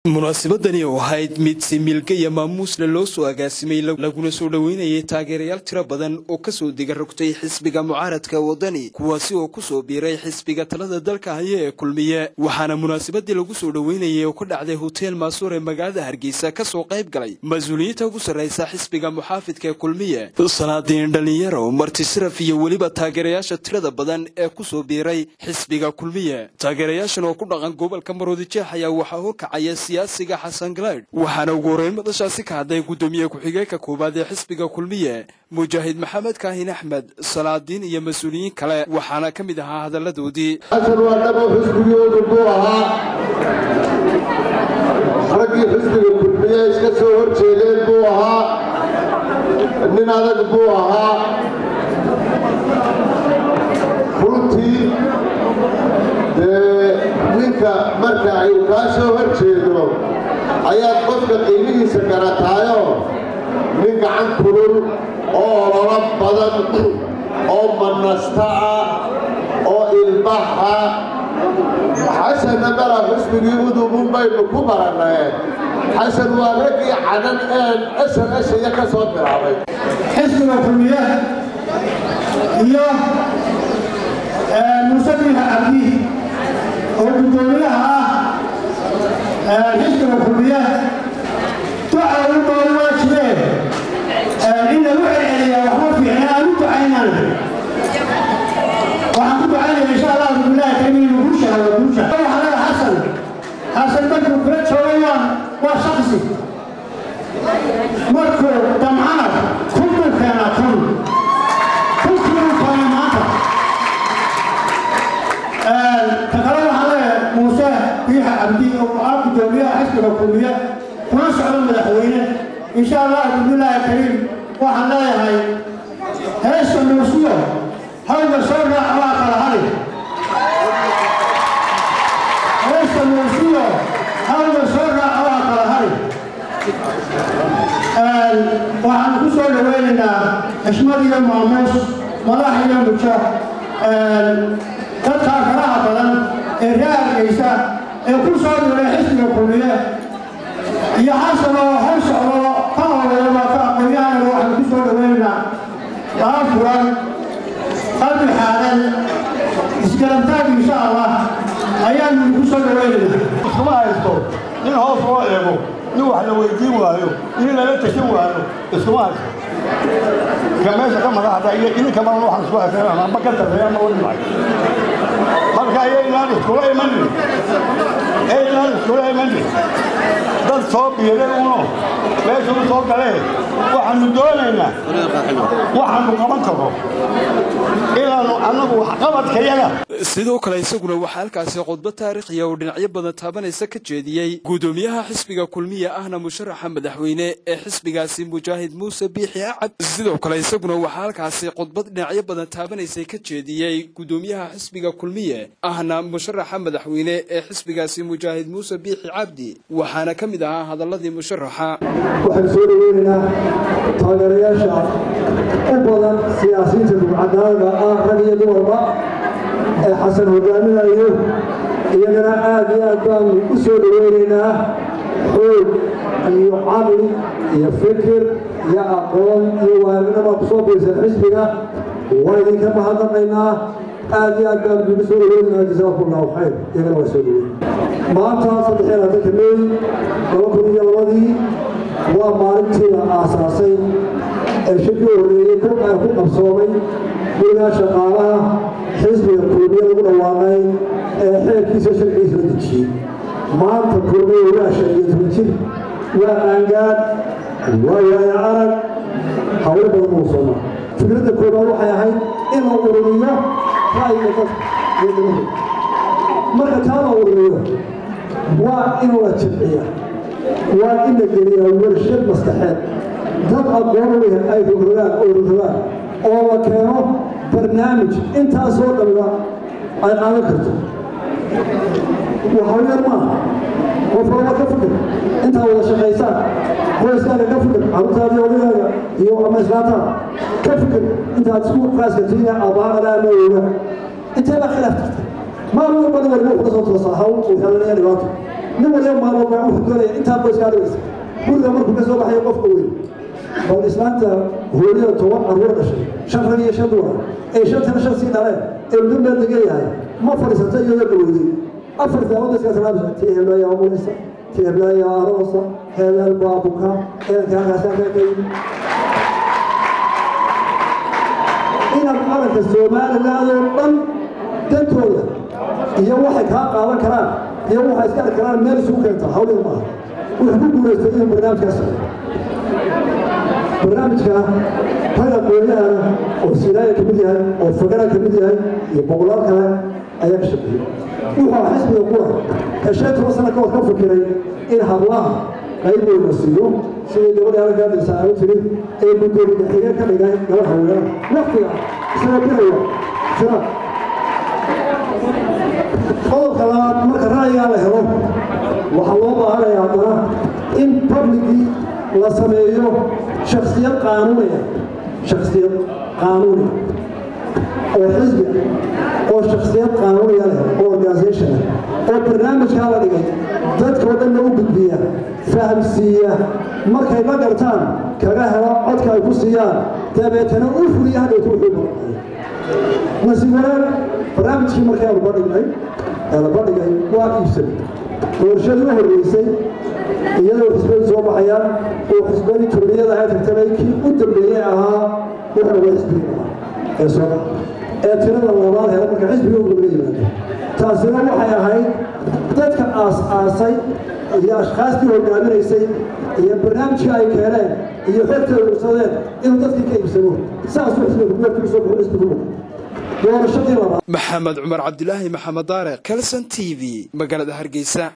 munaasabadani oo ahayd mid si milga iyo maamuusle loo soo agaasimay laguna soo dhoweynayay taageerayaal tiro badan oo kasoo diga rogtay xisbiga mucaaradka wadani kuwaasi oo kusoo biiray xisbiga talada dalka haya ee kulmiye waxaana munaasabadii lagu soo dhoweynayay oo ka dhacday hotel maasuur ee magaalada hargeysa kasoo qayb galay mas-uuliyiinta ugu sarraysa xisbiga muxaafidka ee kulmiye salaadiin dhalinyaro marti sharaf iyo weliba taageerayaasha tirada badan ee kusoo biiray xisbiga kulmiye taageerayaashan oo ku dhaqan gobolka maroodijeex ayaa waxaa horkacaya siyaasiga xasan galaydh waxaana ugu horeyn madashaasi ka hadlay guddoomiye ku-xigeenka koowaad ee xisbiga kulmiye mujaahid maxamed kaahin axmed salaadiin iyo mas-uuliyiin kale waxaana ka mid ahaa hadalladoodii xasan waa dhabo xisbigoodu buu ahaa raggii xisbiga kulmiye iska soo hor jeedeen buu ahaa nin adag buu ahaa runtii dee ninka marka ay kaa soo hor jeedo ayaad qofka qiimihiisa garataayo nin gacan kulul oo ololo badan oo manasta ah oo ilbaxa xasanna mala xusbigii udubun baynu ku barannay xasan waa raggii cadan een asal ashaya ka soo bilaabay xisbiga kulmiye iyo muuse biixa cabdi oo guddoomiyaha ah xisbiga kulmiye duca u nool waa jireen in lagu celceliyaa waxma fiicna aan u ducaynan waxaan ku ducaynaya insha allah bilahi karim inuu guusha helo guusha waxaa leeya xasan xasan markuu kula joogay waa waa shaksi markuu damcana kun buu keenaa kun kunkiibuu keenay maanta ka kale waxaa leeya muuse biixa cabdi oo ah guddoomiyaha xisbiga kulmiye kuna socdo madaxweyne insha allah bibilaahi kariim waxaan leeyahay heesta muusiyo hawga soo raaca waa kala hali heesta muusiyo hawga soo raaca waa kala hali waxaan ku soo dhaweynaynaa xishmad iyo maamuus madax iyo mujo dadkaa faraha badan ee ree hargeysa ee ku soo dhiray xisbiga kulmiye iyo xasan oo hor socdo ka horeeyaba ka aqoonyahanaba waxaan ku soo dhaweynaynaa laba furan qalbi xaadan isgalantaag insha allah ayaanu ku soo dhaweynaynaa iskuma haysto nin hoos loo eego nin wax la weydiin waayo nin lala tashan waayo iskuma haysto ka meesha ka madaxda iyo idinka badan waxaan isku haysan ama ka tarreeya ama wadi maayo marka ayaynaan iskula imanin ayaynaan iskula imanin dad soo biiray uno meesha u soo galee waxaanu doonaynaa waxaanu qaban karo inaanu annagu waxqabadkayaga sidoo kale isaguna waxaa halkaasi khudbad taariikhiya oo dhinacyo badan taabanaysa ka jeediyey guddoomiyaha xisbiga kulmiye ahna musharaxa madaxweyne ee xisbigaasi mujaahid muuse biixi acab sidoo kale isaguna waxaa halkaasi khudbad dhinacyo badan taabanaysay ka jeediyey guddoomiyaha xisbiga kulmiye ahna musharaxa madaxweyne ee xisbigaasi mujaahid muuse biixi cabdi waxaana ka mid ahaa hadaladii musharaxa waxaan soo dhaweynaynaa taageerayaasha u badan siyaasiyiinta dugcadaada ah rag iyo dumarba ee xasan hogaaminayo iyagana aad iyo aad baanu u soo dhaweynaynaa xoog iyo caqli iyo fikir iyo aqoon iyo waaminaba ku soo biirsan xisbiga waa idinka mahadnaqaynaa aad iyo aad baanu idigu soo dhaweynaynaa jasaakum allahu khayr iyagana waa soo dhaweyn maanta saddex iyo labaatanka meey laba kun iyo labadii waa maalintii la aasaasay ee shirkii horreeyey ku qabsoomay gurigaa shaqaalaha xisbiga kulmiye lagu dhawaaqay ee xeerkiisa sharcigiisa la dejiyey maanta kulmiye waa shan iyo toban jir waa qaangaad waa yaaya arag hawlo badan uu soo mara fikradda koobaad waxay ahayd in la ururiyo ra'yiga dadka iyo dibadda marka taa la ururiyo waa in la jibciya waa in la geliyaa warshad maskaxeed dad aqoon leh ay rogrogaan oo rogrogaan oo la keeno barnaamij intaasoo dhanba ay qaadan karto waxaa yar maaha qof walba ka fikir intaa wada shaqaysaan qoyskaaga ka fikir carruurtaada iyo odagaaga iyo ama islaantaada ka fikir intaad isku qaaska tiina abaaqada ama ooga intee baa khilaaf jirta maalin walbana warmo kula soo toosaa hawl uu helanaya dhibaato nin waliba maalmood baa wuxuu doonaya intaa qoyskaa dhigaysa guriga markuu ka soo baxayo qofka weyn bal islaanta hooyada toban carruur dhashay shan rag iyo shan dumar ee shantana shan sii dhaleen ee muddo meel degan yahay ma fadhiisata iyadoo dhaweyday afar daawada iska salaamisa tii heblaaya amuleysa tii heblaaya aroosa hebel baabuka eelka halkaas halkaa ka yimi inaad qaranka somaliland oo dhan dantooda iyo waxay kaa qaadan karaan iyo waxay iska arki karaan meel isugu keenta hawliga maaha wuxuu ku guulaystay inuu barnaamijkaas barnaamijka rag aqoonyahana oo sinaaya ka mid yahay oo fagara ka mid yahay iyo boqolaal kale ayaa ka shaqeeyey wuxuu ah xisbiga qura ee shan toban sano ka hor ka fikiray in hablaha qayb weyna siiyo sidii gabadha halkaadaysa aanu tiri ee gudoomiye xigeen ka dhigay gabadh haweenada waqtiga isagoo bixaya jira qodobka labaad marka ra'yigaa la helo waxaa loo baahanayaa haddana in publicii la sameeyo shaksiyad qaanuuniya shaksiyad qaanuuni oo xisbi oo shaksiyad qaanuuniya leh oo organisation oo barnaamijkaa la dhigay dadkao dhanna u gudbiya fahamsiiya markay la gartaan kaga helo codka ay ku siiyaan dabeetana u fuliya hadhowta wuxuu maqnay nasiib wanaag barnaamijkii markii aanu badhignay ee la badhigay waa iibsanay doorashadii u horreysay iyadoo xisbadii soo baxayaan oo xisbadii turniyada ay tagtanay kii u dambeeyey ahaa wuxuu uga xisbigii ahaa ee soo baxa ee tirada labaad hela marka xisbiga u gabla yimaado taasina waxay ahayd dadka aas-aasay iyo ashkaastii hogaaminaysay iyo barnaamijka ay keeneen iyo xogta ay ursadeen inuu dadkii ka iibsamo saasuu xisbiga kubeertu usoo baxo xisbigu doorashadii labaad maxamed cumar cabdilaahi maxamed daare kalson t v magaalada hargeysa